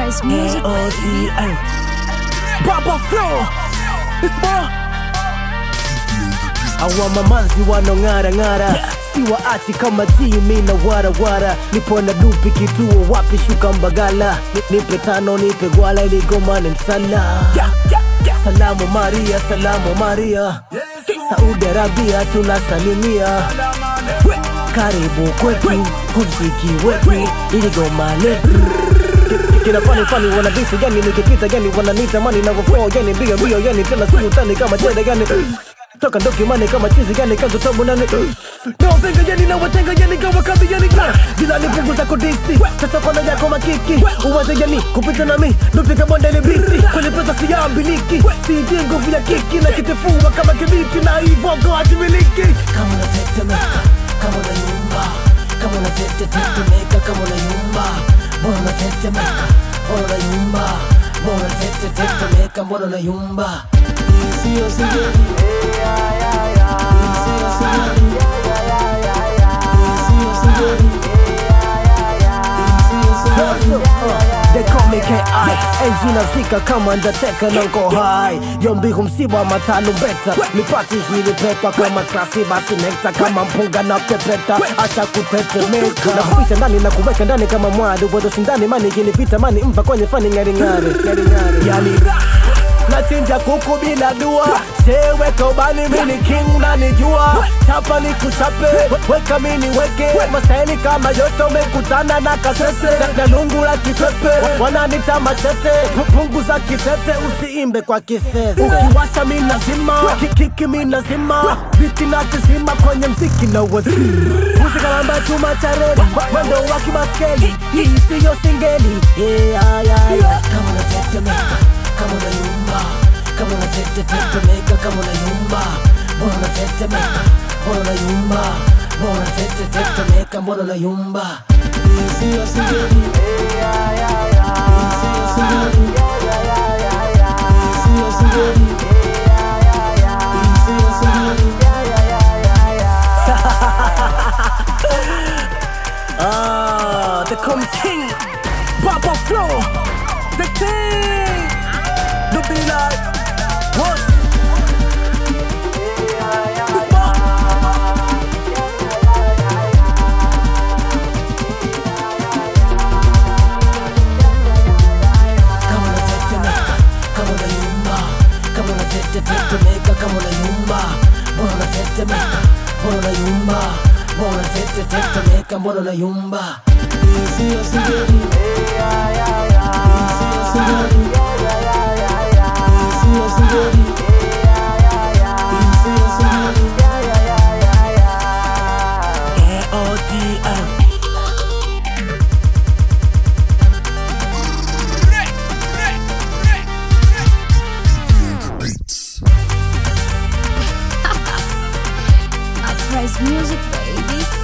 Price Music. A-O-D-A. Baba Flow It's more Awa mamanzi wanong'ara ng'ara siwaachi kama timi na warawara nipo na dupi kituo wapi shuka mbagala Ni- nipe tano nipe gwala iligomane msala salamu maria salamu maria saudi arabia tunasalimia karibu kwetu humsiki wetu iligomane kina fani fani wanadisi yani nikipita yani wananita mani navyoflow yani mbio mbio yani tena si utani kama chede yani toka ndoki mani kama chizi yani kanzo tabu nani nawavenga yani nawatenga yani kama kabi yani jila nipunguza kodisi sasa kona yako makiki uwaze yani kupita nami nupika bonde ni biti kwenye pesa siyambiliki siji nguvu ya kiki na kitifua kama kibiti na ivogo hajimiliki kama unatetemeka kama unayumba kama unatetetetemeka kama unayumba mbona unatetemeka mbona unayumba mbona unatetetetemeka mbona unayumba Sio sijeni Sio sijeni Sio sijeni They call me KI Enzi nafika kama ndateka na nko high Yombi msiba matano beta Nipati hili pepa kama klasi basi nekta Kama mpunga na pepeta Acha kutetemeka Na kuficha ndani na kuweka ndani kama mwadu Bodo sindani mani kinipita mani mpa kwenye fani ngari ngari Ngari ngari Yani Nachinja kuku bila dua Seweka ubani mini king nanijua Chapa ni kuchape Weka mini weke Mastaili kama yote umekutana na kasese Na- Na lungu la kipepe Wananita machete Punguza kitete usiimbe kwa kisese Ukiwasha mi nazima Kikiki mi nazima Biti na kizima kwenye mziki na wasi Muzika namba chuma cha reli Mwendo wa kibaskeli Hii siyo singeli Yeah, yeah, yeah Kama unatetemeka kama unayumba kama unatetetetemeka kama unayumba mbona unatetemeka mbona unayumba mbona unatetetetemeka mbona unayumba Sio sijeni Sio sijeni Sio sijeni Sio sijeni Ah, the come king, Papa Flow, the king. Don't be like what? Kama unatetemeka, kama unayumba, kama unatetetetemeka, kama unayumba, mbona unatetemeka, mbona unayumba, mbona unatetetetemeka, mbona unayumba? Sio sijeni, sio sijeni, sio sijeni, sio sijeni. A-O-D-M. Price Music, baby.